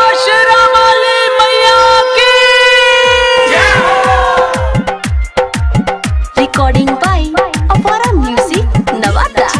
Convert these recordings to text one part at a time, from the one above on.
शेरा वाली मैया की Recording by Apara Music, Navata.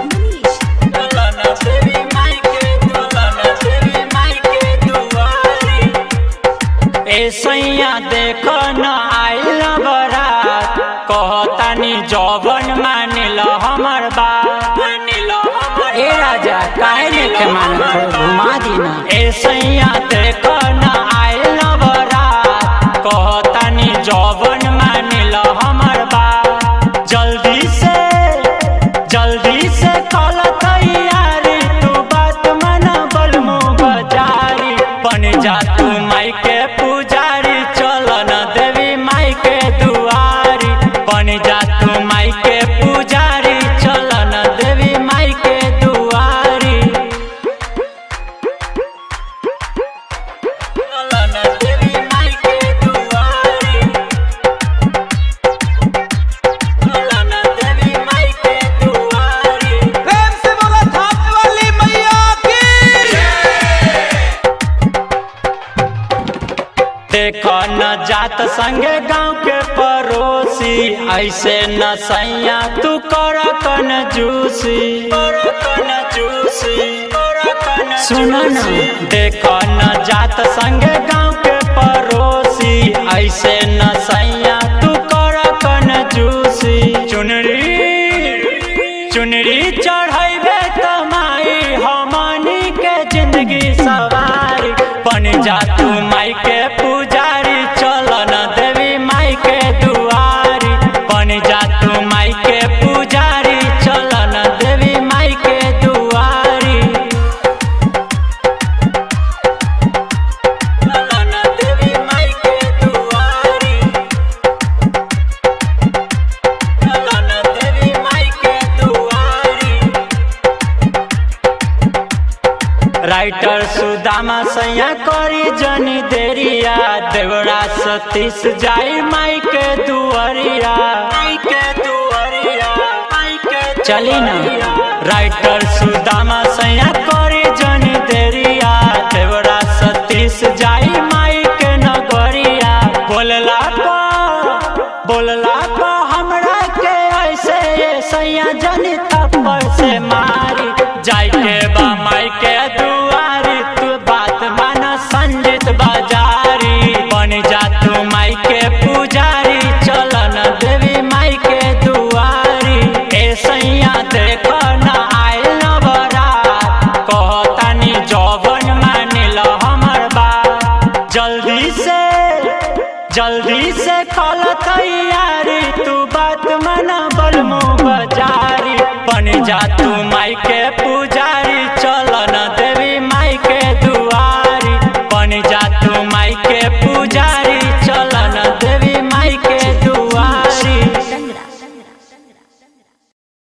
ए सैया देख न आइल बरात कहतानी जौवन मानिल हमर बात ए राजा काहे लेके मानत घुमा दीना ए सैया देख न आइल बरात कहतानी जौवन मानिल हमर बात जल्दी से जल्दी से कल तैयारी तू बात मना बलमु बजारी बन जा तू माई के पुजारी चल न देवी माई के दुआरी बन जा तू माई के पुजारी चल न देवी माई के दुआरी चल न देवी माई के दुआरी चल न देवी माई के दुआरी प्रेम से बोला थाप वाली मैया की देख न जात संगे गांव के पड़ोसी ऐसे न सैया तू कर कन जूसी सुन न देख न जात संगे गांव के पड़ोसी ऐसे न सैया तू कर कन जूसी चुनरी चुनरी चढ़ैबे तमाई हमनी के जिंदगी सवारी बन जा तू माई के पुजारी चल न देवी माई के दुआरी बन जा तू माई के पुजारी चल न देवी माई के दुआरी चल न देवी माई के दुआरी चल न देवी माई के दुआरी राइटर सुदामा सैया करी जनी देरिया देवरा सतीश जाई माई के दुआरिया माई के दुआरिया माई के चली ना राइटर सुदामा सैया करी जनी देरिया देवरा सतीश जाई माई के नगरिया बोलला को बोलला को हमरा के ऐसे ये सैया जनी थप्पड़ से मारी जाई के बा माई के दुआरी तू बात माना संजित बाजारी बन जा तू माई के पुजारी चल न देवी माई के दुआरी ए सैया देख न आइल न बरात कहतानी जौवन मानिल हमर बात जल्दी से जल्दी से कल तैयारी तू बात मना बलमु बजारी बन जा तू